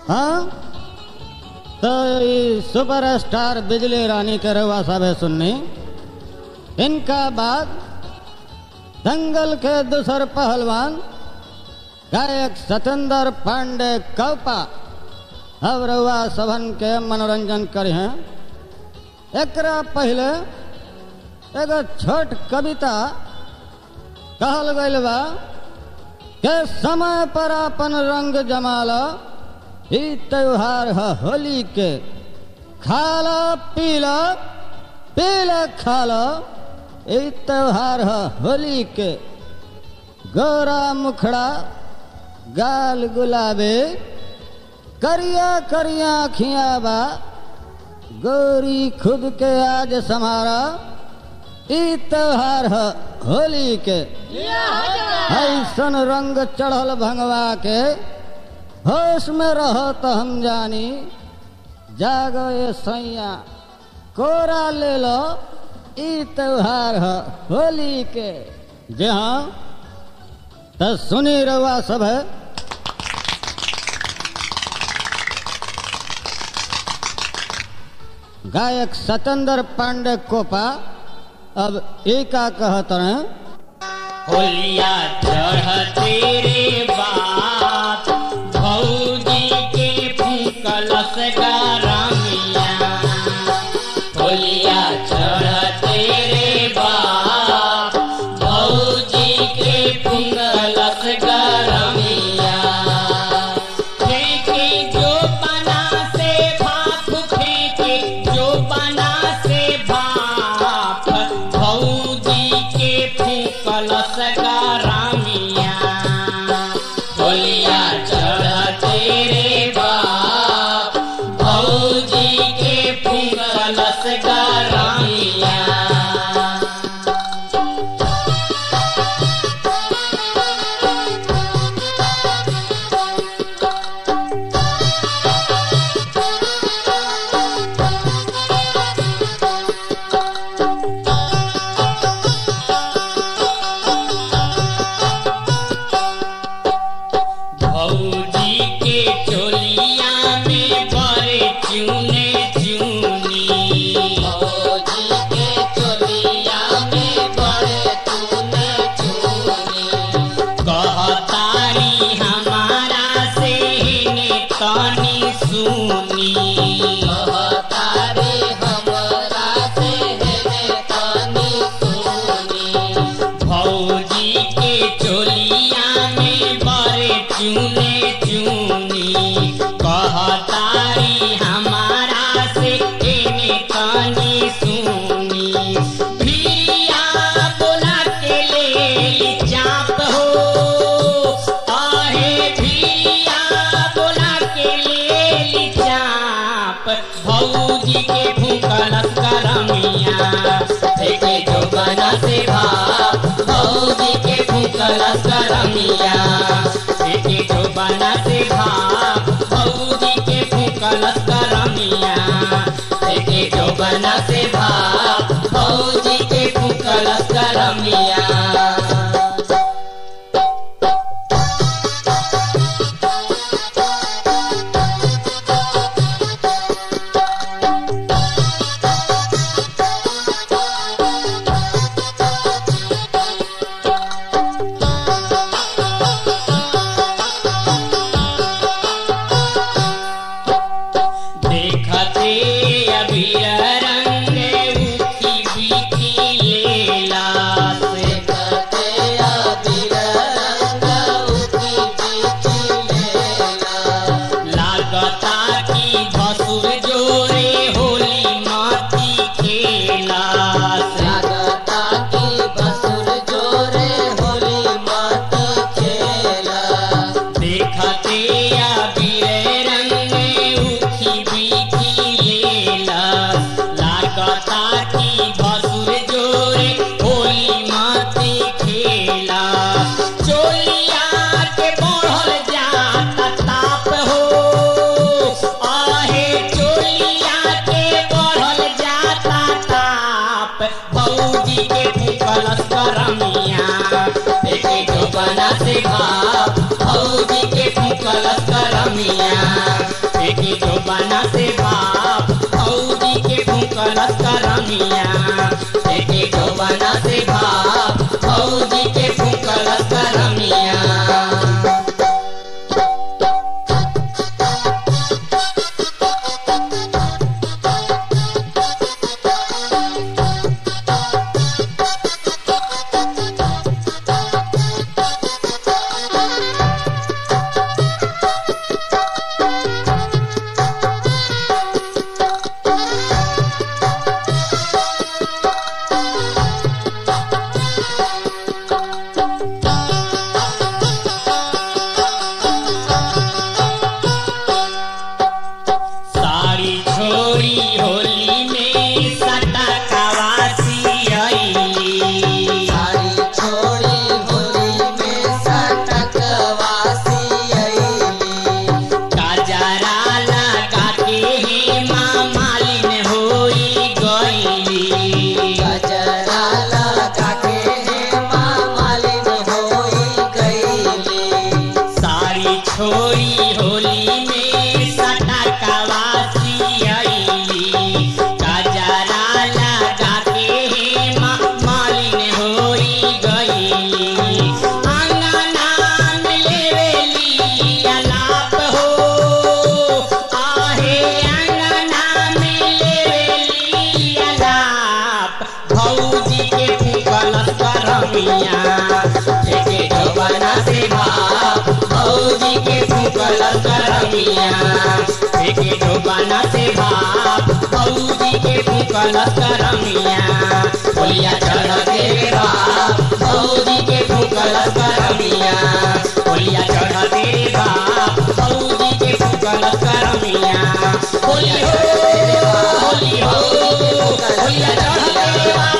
हाँ तो ये सुपर स्टार बिजली रानी के रवा साहब सुननी इनका बाद दंगल के दूसर पहलवान गायक सतेंद्र पांडे कौपा अब रउआ सभन के मनोरंजन करे हैं एकरा पहले एगो छोट कविता कहल गइल बा के समय पर अपन रंग जमाला ई त्योहार है होली के खाला पीला पीला खाला ई त्योहार है होली के गोरा मुखड़ा गाल गुलाबे करिया करिया अखियाँ बा गोरी खुद के आज समारा ई त्योहार है होली के ऐसन रंग चढ़ल भंगवा के होश में रहो तो हम जानी जागो ये सैया कोरा ले लो ई त्योहार है होली के जी हाँ तो सुनी रवा सब है गायक सतेंद्र पांडे कोपा अब एका कहत रहे होलिया चढ़ तेरे बात भौजी के फूकलस गारमिया होलिया चढ़ तेरे बात भौजी के फूकलस गारमिया फेंके जो बना से भाप फेंके जो बना से भाप भौजी के फूकलस गारमिया होलिया चढ़ तेरे बाप भौजी के फूकलस गारमिया भौजी के चोलिया में बड़े चूने चूनी भौजी के चोलिया में बड़े चूने चूनी कहतारी हमारा से ने तनी सुनी कहतारी हमारा से ने तनी सुनी भौजी के चोलिया में बड़े चूने चूनी कहतारी हमारा से एने कानी सुनी भिया बोला के ले चाप हो आहे भिया बोला के ले चाप भौजी के फूकलस करमिया देखे जो बना से भाप भौजी के फूकलस करमिया देखे जो बना से भाप भौजी के फूकलस करमिया देखे जो बना से भाप भौजी के फूकलस करमिया देखते अभी रंग उठी बीती लेला देखते अभी रंग उठी बीती लेला लागता की भसुर जोरे होली माती खेला लागता की भसुर जोरे होली माती खेला देखते अबीर रंग उठी बीठी लेला लागता की भसुर जोरे होली माती खेला चोलिया के बढ़ल जाता ताप हो आहे चोलिया के बढ़ल जाता ताप भौजी के फूकलस करमिया देखे जो बना से भाप भौजी के फूकलस करमिया फेंके जो बना से बाप फौजी के फूकलस करमिया फेंके जो बना से बाप फौजी के फूकलस करमिया सारी छोरी होली में सटा कवासी आईली सारी छोड़ी होली में सटक वासी अइली काजरा लगा के हे माँ मालिन होई गईली गजरा लगा के हेमा मालिन होई गईली सारी छोरी होली में सटा कवासी आईली काजरा लगा के हे माँ मालिन होई गईली अंगना में लेवेली अलाप हो आहे अंगना में लेवेली अलाप भौजी के फूकलस करमिया फेंके जवाना से बाप भौजी के फूकलस करमिया फेंके जवाना से बाप भौजी के फूकलस करमिया बोलिया चढ़ के बाप भौजी के फूकलस करमिया बोलिया चढ़ के बाप भौजी के फूकलस करमिया बोली हो बोली हो बोलिया चढ़ के बाप